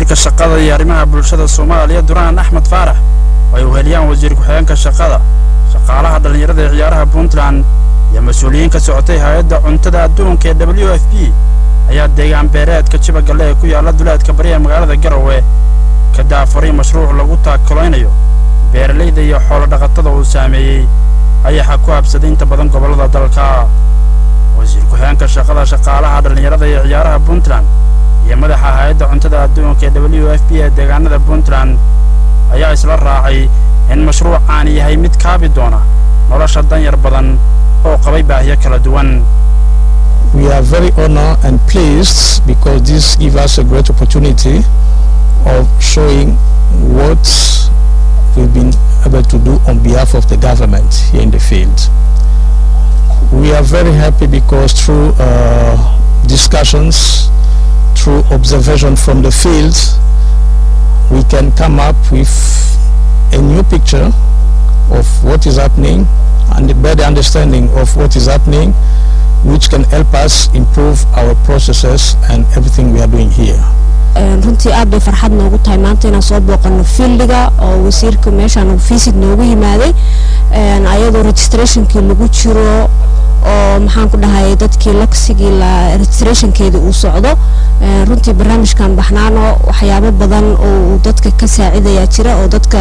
wasiirka shaqada iyo arrimaha bulshada soomaaliya duraan axmed faarax oo ay uheliyaan wasiir ku-xigeenka shaqada shaqaalaha dhallinyarada ee ciyaaraha puntland iyo mas-uuliyiin ka socotay hay-adda cuntada adduunka ee w f b ayaa deegaan beereedka jibagalle ee ku yaalla duleedka bari ee magaalada garowe ka daafuray mashruuc lagu taakulaynayo beeralayda iyo xoolo dhaqatada uu saameeyey ayaxa ku habsaday inta badan gobollada dalka wasiir ku-xigeenka shaqada shaqaalaha dhallinyarada iyo ciyaaraha puntland iyo madaxa hay-adda cuntada adduunka ee w f b ee deegaanada puntland ayaa isla raacay in mashruucaani yahay mid kaabi doona nolosha danyar badan oo qabay baahiyo kala duwan We are very honored and pleased because this gives us a great opportunity of showing what we've been able to do on behalf of the government here in the field. We are very happy because through uh, discussions, through observation from the field, we can come up with a new picture of what is happening and a better understanding of what is happening which can help us improve our processes and everything we are doing here. runtii aad bay farxad noogu tahay maanta inaan soo booqano fieldiga oo wasiirka meeshaan visit noogu yimaaday ayadoo registrationkii lagu jiro oo maxaan ku dhahay dadkii laksigii la registrationkeeda uu socdo runtii barnaamijkan baxnaano waxyaabo badan oo dadka ka saacidayaa jira oo dadka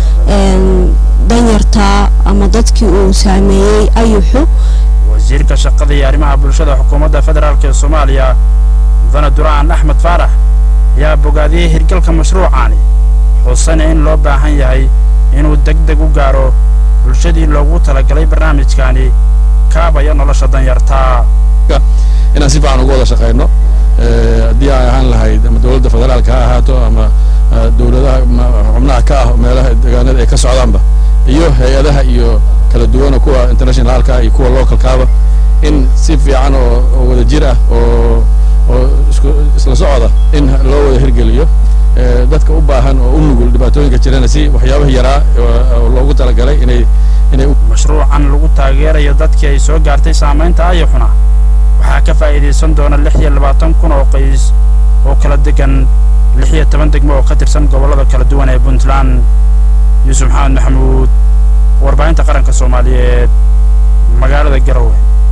danyarta ama dadkii uu saameeyey ayuxu wasiirka shaqada iyo arrimaha bulshada xukuumadda federaalk ee soomaaliya mudane duraan axmed faarax ayaa bogaadiyey hirgalka mashruucaani xuusana in loo baahan yahay inuu deg deg u gaaro bulshadii loogu talagalay barnaamijkaani kaabaya nolosha danyarta inaan si fiican uga wada shaqayno haddii ay ahaan lahayd ama dowladda federaalka ha ahaato ama dowladaha xubnaha ka ah meelaha deegaanada ay ka socdaanba iyo hay-adaha iyo kala duwana kuwa internationalka iyo kuwa localkaaba in si fiican oo oo wada jir ah oo oo isku isla socda in loo wada hirgeliyo dadka u baahan oo u nugul dhibaatooyinka jirana si waxyaabaha yaraa oo loogu talagalay inay inay mashruucan lagu taageerayo dadkii ay soo gaartay saamaynta ayaxuna waxaa ka faa'iidaysan doona lix iyo labaatan kun oo qays oo kala degan lix iyo toban degmo oo ka tirsan gobollada kala duwan ee puntland yuusuf maxamed maxamuud warbaahinta qaranka soomaaliyeed magaalada garowe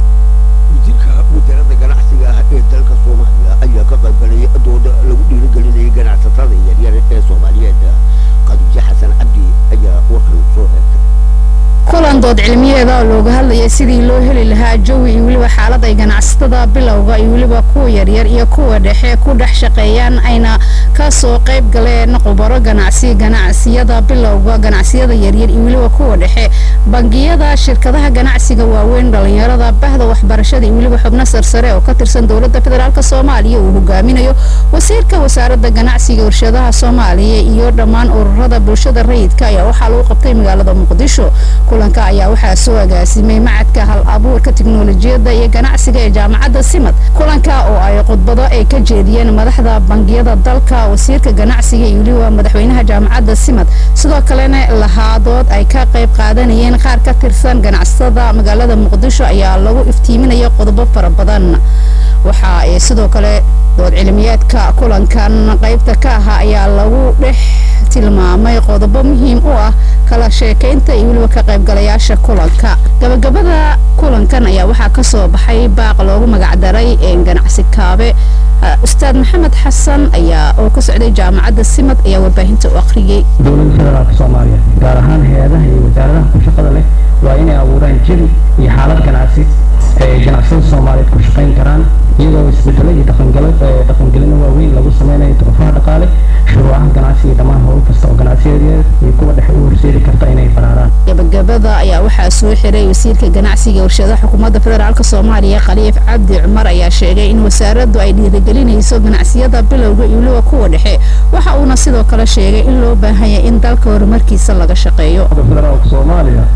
wasiirka wasaaradda ganacsiga ah ee dalka soomaaliya ayaa ka qaybgalay dooda lagu dhiirigelinayay ganacsatada yaryar ee soomaaliyeed khadiijo xasan cabdi ayaa warkan soo heegtay kulan dood cilmiyeeda oo looga hadlayay sidii loo heli lahaa jawi iyo weliba xaalad ay ganacsatada bilowga iyo weliba kuwa yaryar iyo kuwa dhexe ku dhex shaqeeyaan ayna ka soo qayb galeen khubaro ganacsi ganacsiyada bilowga ganacsiyada yaryar iyo weliba kuwa dhexe bangiyada shirkadaha ganacsiga waaweyn dhalinyarada bahda waxbarashada iyo weliba xubno sarsare oo ka tirsan dowladda federaalk soomaaliya uu hogaaminayo wasiirka wasaaradda ganacsiga warshadaha soomaaliya iyo dhammaan ururada bulshada rayidka ayaa waxaa lagu qabtay magaalada muqdisho kulanka ayaa waxaa soo agaasimay macadka hal abuurka tiknolojiyadda iyo ganacsiga ee jaamacadda simad kulanka oo ay khudbado ay ka jeediyeen madaxda bangiyada dalka wasiirka ganacsiga iyo weliba madaxweynaha jaamacadda simad sidoo kalena lahaadood ay ka qayb qaadanayeen qaar ka tirsan ganacsatada magaalada muqdisho ayaa lagu iftiiminaya qodobo fara badan waxa ay sidoo kale dood cilmiyeedka kulankan qaybta ka ahaa ayaa lagu dhex tilmaamay qodobo muhiim u ah kala sheekaynta iyo weliba ka qaybgalayaasha kulanka gabagabada kulankan ayaa waxaa ka soo baxay baaq loogu magacdaray ganacsi kaabe ustaad maxamed xasan ayaa oo ka socday jaamacadda simad ayaa warbaahinta u akhriyey dowladda federaalka soomaaliya gaar ahaan hay-adaha iyo wasaaradaha ku shaqada leh waa inay abuuraan jawi iyo xaalad ganacsi ay ganacsiyada soomaaliyeed ku shaqayn karaan iyadoo isbedelo iyo dhaqangelino waaweyn lagu sameynayo duruufaha dhaqaale shuruucaha ganacsi iyo dhammaan howl kasta oo ganacsiyadeed iyo kuwa dhexe u horseedi karta inay banaanaan gabagabada ayaa waxaa soo xiray wasiirka ganacsiga warshadaha xukuumadda federaalk soomaaliya khaliif cabdi cumar ayaa sheegay in wasaaraddu ay dhiirigelinayso ganacsiyada bilowga iyo weliba kuwa dhexe waxa uuna sidoo kale sheegay in loo baahan yahay in dalka horumarkiisa laga shaqeeyo federaalka soomaaliya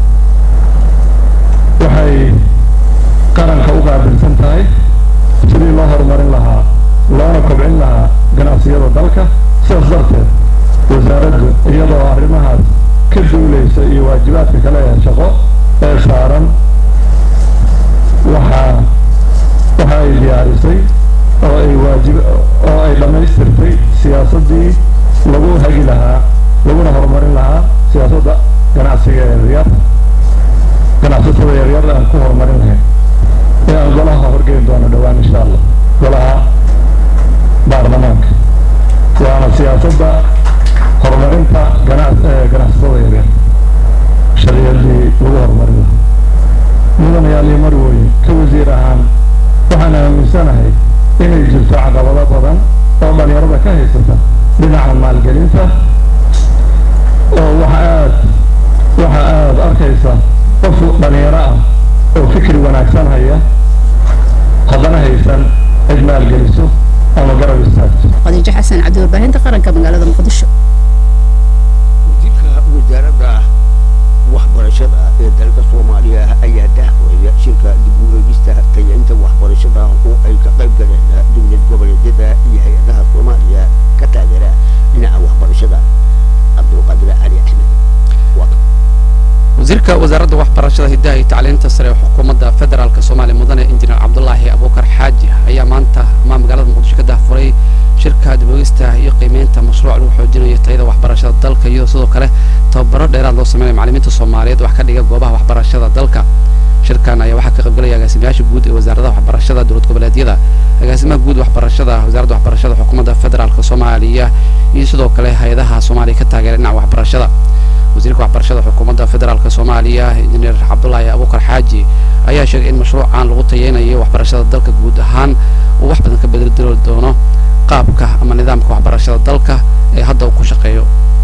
waxay qaranka u qaabilsan tahay sidii loo horumarin lahaa loona kobcin lahaa ganacsiyada dalka sidaas darteed wasaaraddu iyadoo arrimahaas ka duulaysa iyo waajibaadka kale ee shaqo ee saaran waxaa waxa ay diyaarisay oo ay waajib oo ay dhammaystirtay siyaasaddii siyaasadda ganacsiga yaryar ganacsatada yaryar aan ku horumarin lahayn ee aan golaha horgeyn doono dhowaan insha allah golaha baarlamaanka waana siyaasadda horumarinta ganacsatada yaryar sharciyadii lagu horumarin lahaa mudanayaal iyo marwooye ka wasiir ahaan waxaan aaminsanahay inay jirto caqabado badan oo dhalinyarada ka haysata dhinaca maalgelinta oo waxa aad waxa aad arkaysa qof dhalinyaro ah oo fikri wanaagsan haya haddana haysan cid maalgeliso ama garab istaagto khadiijo xasan cabdi warbaahinta qaranka magaalada muqdisho wasiirka wasaaradda waxbarashada ee dalka soomaaliya ayaa daahfuraya shirka dib u eegista tayainta waxbarashada oo ay ka qayb galeen dowlad goboleedyada iyo hay-adaha soomaaliya ka taageera dhinaca waxbarashada cabdulqaadir cali axmed wasiirka wasaaradda waxbarashada hiddaha iyo tacliinta sare ee xukuumadda federaalk soomaaliya mudane injineer cabdulaahi abuukar xaaji ayaa maanta ama magaalada muqdisho ka daahfuray shirka dibogista iyo qiimeynta mashruuc lagu xoojinayo tayada waxbarashada dalka iyadoo sidoo kale tababaro dheeraad loo sameynaya macallimiinta soomaaliyeed wax ka dhiga goobaha waxbarashada dalka shirkan ayaa waxaa ka qaybgalaya agaasimayaasha guud ee wasaaradaha waxbarashada dowlad goboleedyada agaasimaha guud waxbarashada wasaaradda waxbarashada xukuumadda federaalk soomaaliya iyo sidoo kale hay-adaha soomaaliya ka taageera dhinaca waxbarashada wasiirka waxbarashada xukuumadda federaalk soomaaliya injineer cabdulaahi abuukar xaaji ayaa sheegay in mashruucan lagu tayeynayo waxbarashada dalka guud ahaan uu wax badan ka bedeli doono qaabka ama nidaamka waxbarashada dalka ee hadda uu ku shaqeeyo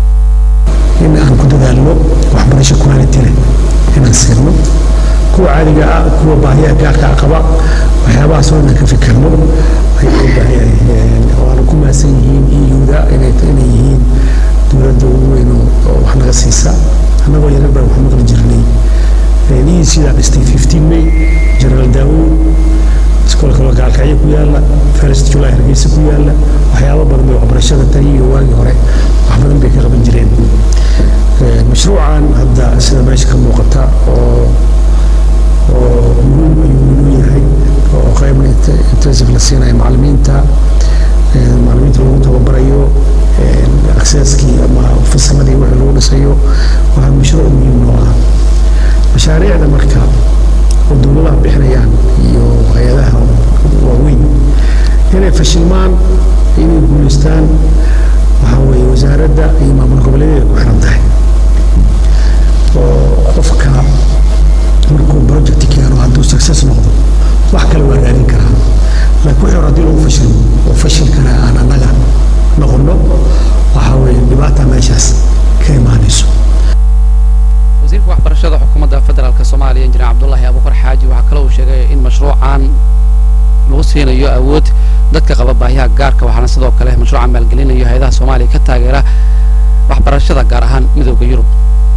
in aan ku dadaalno waxbarasho quality leh inaan siirno kuwa caadiga ah kuwa baahiyaha gaarka ah qaba waxyaabahaas oo inaan ka fikirno ayay u baahan yahay waana ku maasan yihiin iyuda inay inay yihiin dowladda ugu weyn oo wax naga siisa annagoo yarar baan wax maqli jirnay ii sidaa dhistay fifteen may general daawud iskoolka loo gaalkacyo ku yaala first july hargeysa ku yaala waxyaabo badan bay waxbarashada tani iyo waagii hore wax badan bay ka qaban jireen mashruucan hadda sida meesha ka muuqata oo oo muhiim ayuu inuu yahay oo qaybna intensive la siinayo macallimiinta macallimiinta lagu tababarayo accesskii ama fasaladii wixii lagu dhisayo waa mashruuc muhiim noo ah mashaariicda marka oo dowladaha bixinayaan iyo hay-adaha waaweyn inay fashilmaan inay guulaystaan waxaa weeye wasaaradda iyo maamul goboleedyada ku xiran tahay oo qofka markuu project keeno hadduu success noqdo wax kale waa raadin karaa laakiin wixii hore haddii lagu fashilmo oo fashilkana aan annaga noqono waxaa weeye dhibaata meeshaas ka imaanayso wasiirka waxbarashada xukuumadda federaalk soomaaliya injineer cabdulaahi abuukar xaaji waxaa kale uu sheegay in mashruucan lagu siinayo awood dadka qaba baahiyaha gaarka waxaana sidoo kale mashruucan maalgelinayo hay-adaha soomaaliya ka taageera waxbarashada gaar ahaan midooda yurub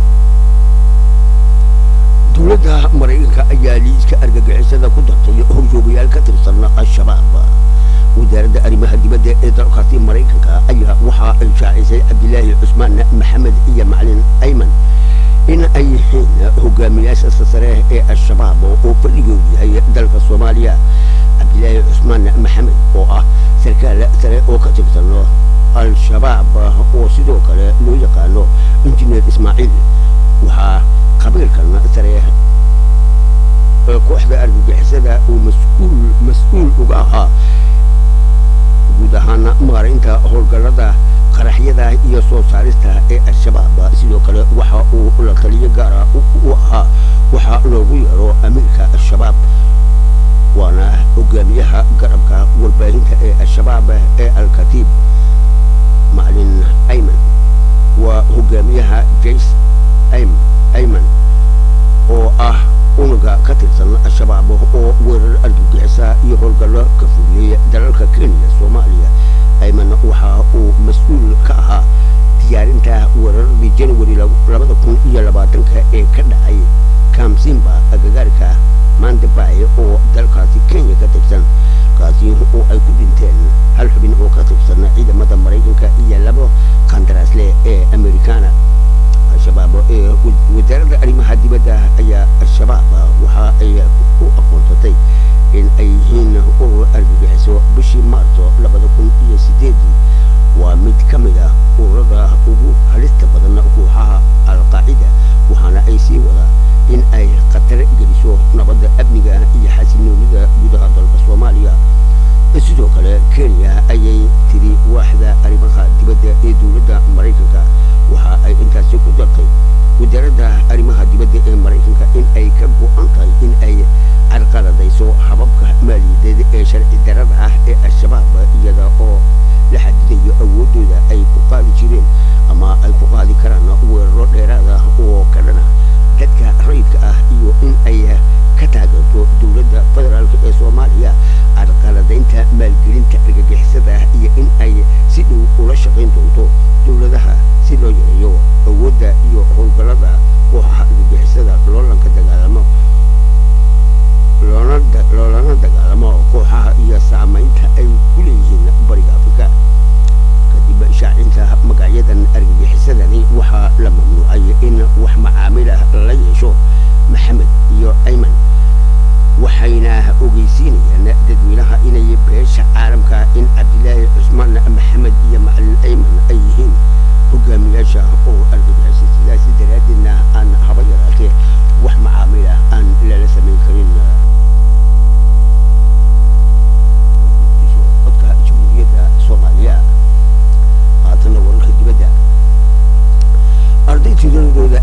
dowladda maraykanka ayaa liiska argagixisada ku dartay horjoogayaal ka tirsan al-shabaab wasaaradda arrimaha dibadda ee dalkaasi maraykanka ayaa waxa ay shaacisay cabdilaahi cusmaan maxamed iyo macalin ayman in ay yihiin hogaamiyaasha sare ee al-shabaab oo fadhigoodu yahay dalka soomaaliya cabdilaahi cusmaan maxamed oo ah sarkaal sare oo ka tirsan al-shabaab oo sidoo kale loo yaqaano injineer ismaaciil waxaa qabiilkan sare kooxda argagixisada uu mas-uul mas-uul uga ahaa guud ahaana maareynta howlgallada qaraxyada iyo soo saarista ee al-shabaab sidoo kale waxa uu la taliyo gaara u ahaa waxaa loogu yeero amiirka al-shabaab waana hogaamiyaha garabka warbaahinta ee al-shabaab ee al-katiib macalin ayman waa hogaamiyaha jace ayman oo ah unuga ka tirsan al-shabaab oo weerar argagixisa iyo howlgallo ka fuliyey dalalka kenya soomaaliya ayman waxa uu mas-uul ka ahaa diyaarinta weeraradii january labada kun iyo labaatanka ee ka dhacay kamsimba agagaarka mandabay oo dalkaasi kenya ka tirsan kaasi oo ay ku dhinteen hal xubin oo ka tirsan ciidamada maraykanka iyo labo qandaraasle ee americana al-shabaab ee wasaaradda arrimaha dibadda ayaa al-shabaab waxa ay u aqoonsatay in ay yihiin urur argagixiso bishii maarso labada kun iyo sideedii waa mid ka mid ah ururada ugu halista badan kooxaha al-qaacida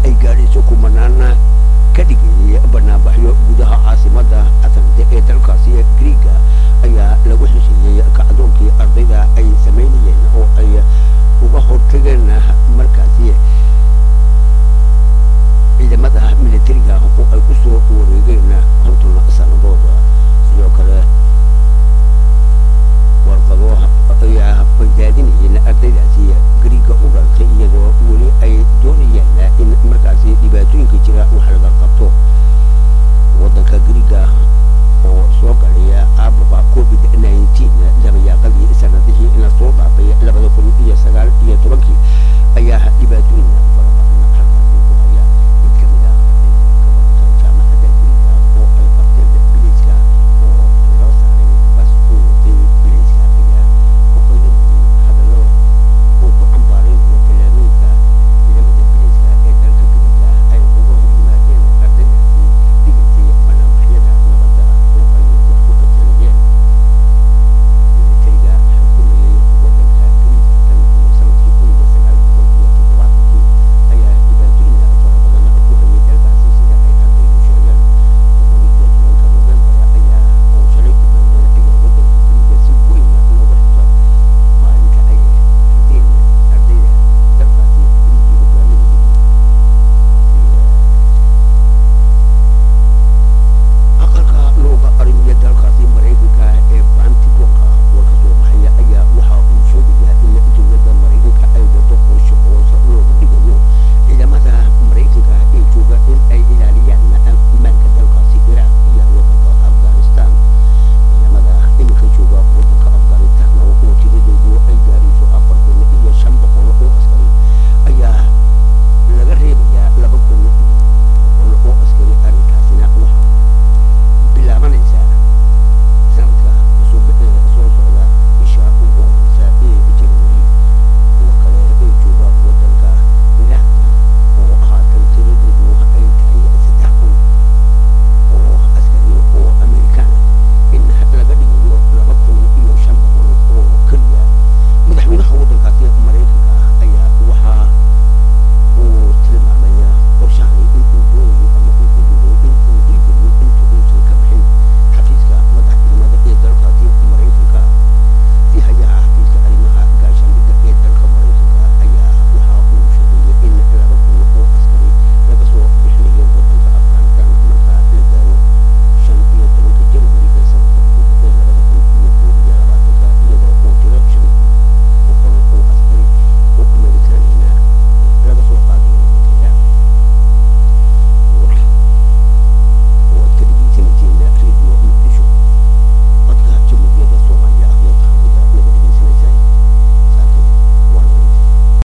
ay gaadhayso kuman